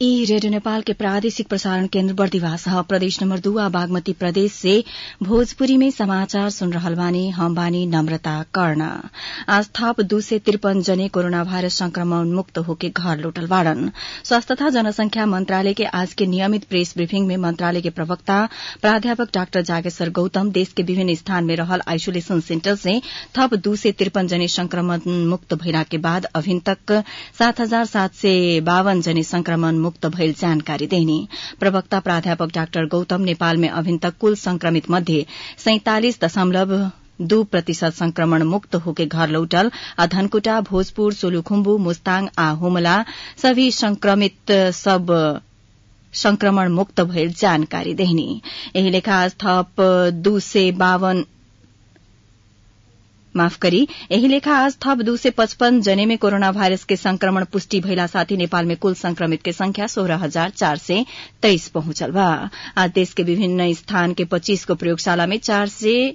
ई रेडियो नेपाल के प्रादेशिक प्रसारण केन्द्र बर्दिवास ह प्रदेश नम्बर दू आ बागमती प्रदेश से भोजपुरी में समाचार सुन रहल बानी हम बानी नम्रता कर्ण आज थप दू सय त्रिपन जने कोरोना भाइरस संक्रमण मुक्त होके घर लौटल बाड़न स्वास्थ्य तथा जनसंख्या मंत्रालय के आज के नियमित प्रेस ब्रीफिंग में मंत्रालय के प्रवक्ता प्राध्यापक डाक्टर जागेश्वर गौतम देश के विभिन्न स्थान में रहल आइसोलेशन सेन्टर से थप दू सय त्रिपन जने संक्रमण मुक्त भइला के बाद अभिन तक सात हजार सात सय बावन जने संक्रमण मुक्त भइल जानकारी देनी प्रवक्ता प्राध्यापक डाक्टर गौतम नेपाल में अभिन तक कुल संक्रमित मध्ये सैंतालिस दशमलव दू प्रतिशत संक्रमण मुक्त होके घर लौटल आ धनकुटा भोजपुर सोलुखुम्बु मुस्ताङ आ हुमला सभी संक्रमित सब संक्रमण मुक्त भइल जानकारी देहनी एही लेखा आज थप दू सय बावन माफ करी एही लेखा आज थप दू सय पचपन जने में कोरोना भाइरस के संक्रमण पुष्टि भइला साथै नेपाल में कुल संक्रमित के संख्या सोह्र हजार चार सय तेइस पहुंचल बा आज देश के विभिन्न स्थान के पच्चीस को प्रयोगशाला में चार सय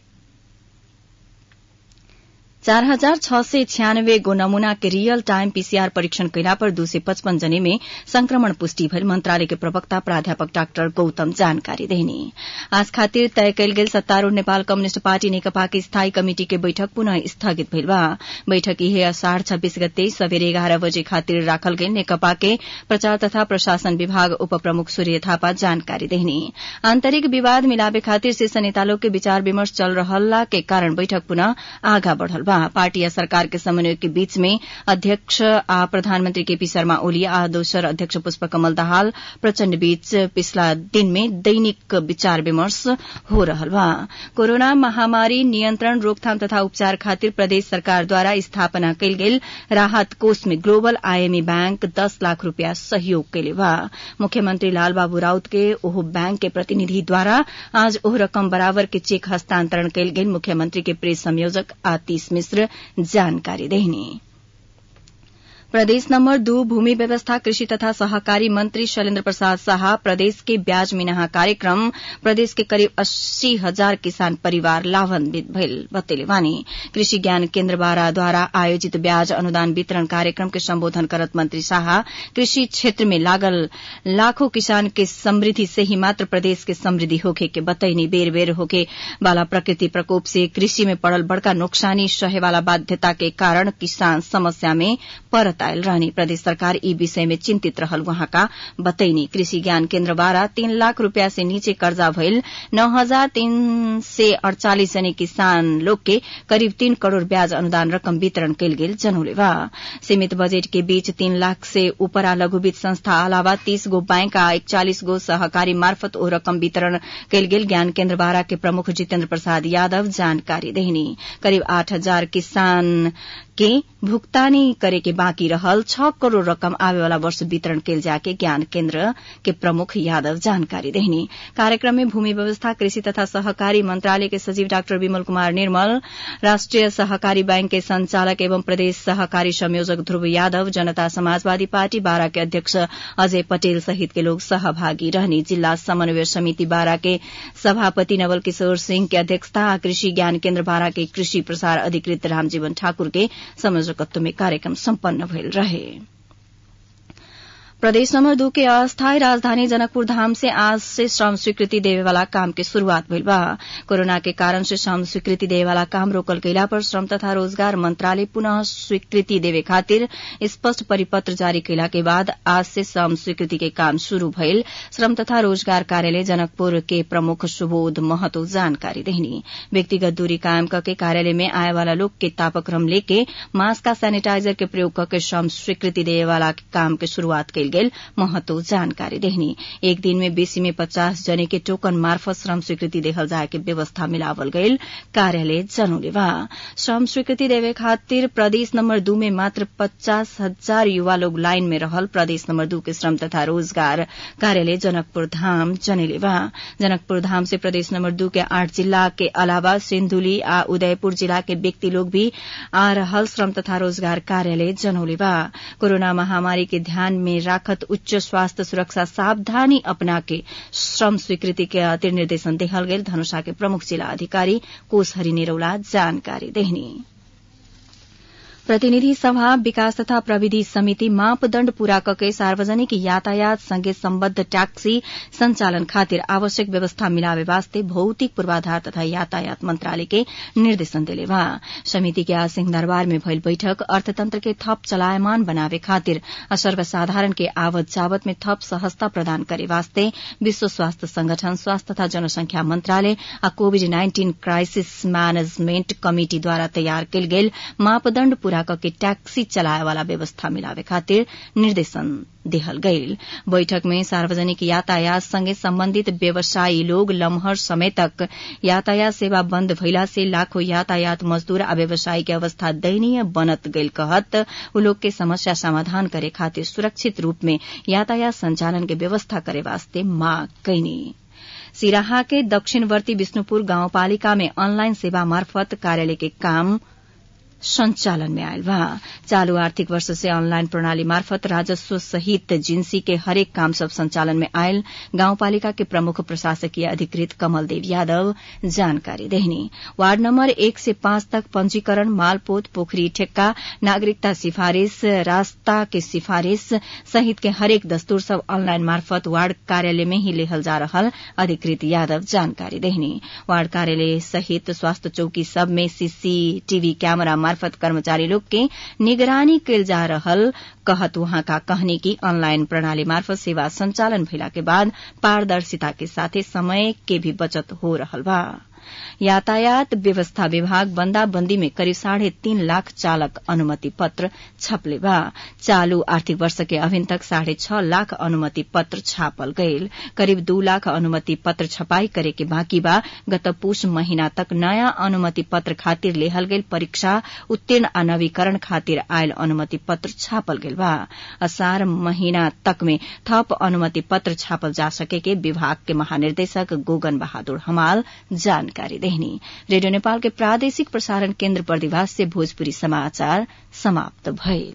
चार हजार छ सय छियानब्बे गो नमूना के रियल टाइम पीसीआर परीक्षण कैला पर दू सय पचपन जने में संक्रमण पुष्टि भइल मंत्रालय के प्रवक्ता प्राध्यापक डाक्टर गौतम जानकारी देनी आज खातिर तय कयल गेल सत्तारूढ़ नेपाल कम्युनिष्ट पार्टी नेकपा के स्थायी कमिटी के बैठक पुनः स्थगित भइल बा बैठक इहे असाढ़ छब्बीस गते सबेरे एघार बजे खातिर राखल गेल नेकपा के प्रचार तथा प्रशासन विभाग उप प्रमुख सूर्य थापा जानकारी देनी आंतरिक विवाद मिलावे खातिर शीर्ष नेता लोग के विचार विमर्श चल रहला के कारण बैठक पुनः आगा बढ़ल बा पार्टी या सरकार के समन्वय के बीच में अध्यक्ष आ प्रधानमंत्री केपी शर्मा ओली आ दोसर अध्यक्ष पुष्प कमल दाहाल प्रचण्ड बीच पिछला दिन में दैनिक विचार विमर्श हो रहल बा कोरोना महामारी नियंत्रण रोकथाम तथा उपचार खातिर प्रदेश सरकार द्वारा स्थापना कयल गेल राहत कोष में ग्लोबल आईएमई बैंक दस लाख रूपियाँ सहयोग कैले बा मुख्यमंत्री लालबाबू राउत के ओह बैंक के प्रतिनिधि द्वारा आज ओह रकम बराबर के चेक हस्तांतरण कयल गेल मुख्यमंत्री के प्रेस संयोजक आतिश मिश्र जानकारी देहनी प्रदेश नम्बर दू भूमि व्यवस्था कृषि तथा सहकारी मंत्री शैलेन्द्र प्रसाद शाह प्रदेश के ब्याज मिनाहा कार्यक्रम प्रदेश के करीब अस्सी हजार किसान परिवार लाभान्वित भइल बतेले बानी कृषि ज्ञान केन्द्र बारा द्वारा आयोजित ब्याज अनुदान वितरण कार्यक्रम के सम्बोधन करत मंत्री शाह कृषि क्षेत्र में लागल लाखों किसान के समृद्धि से ही मात्र प्रदेश के समृद्धि होखे के बतैनी बेर बेर होके वाला प्रकृति प्रकोप से कृषि में पड़ल बड़का नुकसानी सहे वाला बाध्यता के कारण किसान समस्या में परत आयल रहनी प्रदेश सरकार ई विषय में चिंतित रहल वहाँका बतैनी कृषि ज्ञान केन्द्र बारा तीन लाख रूपया से नीचे कर्जा भइल नौ हजार तीन सय अड़चालिस जने किसान लोग के करीब तीन करोड़ ब्याज अनुदान रकम वितरण कयल गेल जनौले बा सीमित बजेट के बीच तीन लाख से ऊपर आ लघु वित्त संस्था अलावा तीस गो बैंक आ इकचालिस गो सहकारी मार्फत ओ रकम वितरण कयल गेल ज्ञान केन्द्र बारा के प्रमुख जितेन्द्र प्रसाद यादव जानकारी देहनी करीब आठ हजार किसान के भुगतानी करे के बाँकी रहल छ करोड़ रकम आवे वाला वर्ष वितरण कैल जाके ज्ञान केन्द्र के प्रमुख यादव जानकारी देहनी कार्यक्रम में भूमि व्यवस्था कृषि तथा सहकारी मंत्रालय के सचिव डाक्टर विमल कुमार निर्मल राष्ट्रिय सहकारी बैंक के संचालक एवं प्रदेश सहकारी संयोजक ध्रुव यादव जनता समाजवादी पार्टी बारा के अध्यक्ष अजय पटेल सहित के लोग सहभागी रहनी जिल्ला समन्वय समिति बारा के सभापति नवल किशोर सिंह के अध्यक्षता कृषि ज्ञान केन्द्र बारा के कृषि प्रसार अधिकृत रामजीवन ठाकुर के संयोजकत्व में कार्यक्रम सम्पन्न भइल रहे प्रदेश नंबर दू के अस्थायी राजधानी जनकपुर धाम से आज से श्रम स्वीकृति देवे वाला काम के शुरूआत भइल बा कोरोना के कारण से श्रम स्वीकृति देवे वाला काम रोकल गइला पर श्रम तथा रोजगार मंत्रालय पुनः स्वीकृति देवे खातिर स्पष्ट परिपत्र जारी कैला के बाद आज से श्रम स्वीकृति के काम शुरू भइल श्रम तथा रोजगार कार्यालय जनकपुर के प्रमुख सुबोध महतो जानकारी देहनी व्यक्तिगत दूरी कायम करके कार्यालय में आए वाला लोग के तापक्रम लेके मास्क का सैनिटाइजर के प्रयोग करके श्रम स्वीकृति देवे वाला काम के शुरूआत कैल गेल महतो जानकारी देहनी एक दिन में बेसी में पचास जने के टोकन मार्फत श्रम स्वीकृति देहल जाए के व्यवस्था मिलावल गईल कार्यालय जनौले बा श्रम स्वीकृति देवे खातिर प्रदेश नंबर दू में मात्र पचास हजार युवा लोग लाइन में रहल प्रदेश नंबर दू के श्रम तथा रोजगार कार्यालय जनकपुर धाम जनेले बा जनकपुर धाम से प्रदेश नंबर दू के आठ जिला के अलावा सिंधुली आ उदयपुर जिला के व्यक्ति लोग भी आ रहल श्रम तथा रोजगार कार्यालय जनौले बा कोरोना महामारी के ध्यान में राखत उच्च स्वास्थ्य सुरक्षा सावधानी अपना के श्रम स्वीकृति के अतिर निर्देशन देहल गेल धनुषा के प्रमुख जिला अधिकारी कोषहरी निरौला जानकारी देहनी प्रतिनिधि सभा विकास तथा प्रविधि समिति मापदण्ड पूरा कके सार्वजनिक यातायात सँगै सम्बद्ध ट्याक्सी संचालन खातिर आवश्यक व्यवस्था मिलावे वास्ते भौतिक पूर्वाधार तथा यातायात मंत्रालय के निर्देशन देले बा समिति के आज सिंहदरबार में भइल बैठक अर्थतंत्र के थप चलायमान बनावे खातिर आ सर्वसाधारण के आवत जावत में थप सहजता प्रदान करे वास्ते विश्व स्वास्थ्य संगठन स्वास्थ्य तथा जनसंख्या मंत्रालय आ कोविड नाइन्टीन क्राइसिस मैनेजमेंट कमिटिद्वारा तयार कयल गेल मापदण्ड पूरा कके टैक्सी चलाए वाला व्यवस्था मिलावे खातिर निर्देशन देहल गईल बैठक में सार्वजनिक यातायात संगे सम्बन्धित व्यवसायी लोग लम्हर समय तक यातायात सेवा बन्द भइला से लाखों यातायात मजदूर आ व्यवसायी के अवस्था दयनीय बनत गईल कहत उ लोग के समस्या समाधान करे खातिर सुरक्षित रूप में यातायात संचालन के व्यवस्था करे वास्ते मांग कैनी सिराहा के दक्षिणवर्ती विष्णुपुर गाउँपालिका में अनलाइन सेवा मार्फत कार्यालय के काम संचालन में आयल बा चालू आर्थिक वर्ष से ऑनलाइन प्रणाली मार्फत राजस्व सहित जिन्सी के हरेक काम सब संचालन में आयल गाउँपालिका के प्रमुख प्रशासकीय अधिकृत कमल देव यादव जानकारी देहनी वार्ड नम्बर एक से पांच तक पंजीकरण मालपोत पोखरी ठेक्का नागरिकता सिफारिश रास्ता के सिफारिश सहित के हरेक दस्तूर सब ऑनलाइन मार्फत वार्ड कार्यालय में ही लेहल जा रहल अधिकृत यादव जानकारी देहनी वार्ड कार्यालय सहित स्वास्थ्य चौकी सब में सीसीटीवी कैमरा मार्फत कर्मचारी लोग के निगरानी कयल जा रहल कहत वहां का कहनी की ऑनलाइन प्रणाली मार्फत सेवा संचालन भइला के बाद पारदर्शिता के साथे समय के भी बचत हो रहल बा यातायात व्यवस्था विभाग बंदाबंदी में करीब साढ़े तीन लाख चालक अनुमति पत्र छपले बा चालू आर्थिक वर्ष के अभिन तक साढ़े छह लाख अनुमति पत्र छापल गईल करीब दू लाख अनुमति पत्र छपाई करे के बाँकी बा गत पुष महीना तक नयाँ अनुमति पत्र खातिर लेहल गईल परीक्षा उत्तीर्ण आ नवीकरण खातिर आयल अनुमति पत्र छापल गईल बा असार महीना तक में थप अनुमति पत्र छापल जा सके के विभाग के महानिर्देशक गोगन बहादुर हमाल जानकारी देहनी रेडियो नेपाल के प्रादेशिक प्रसारण केन्द्र बर्दिवास से भोजपुरी समाचार समाप्त भए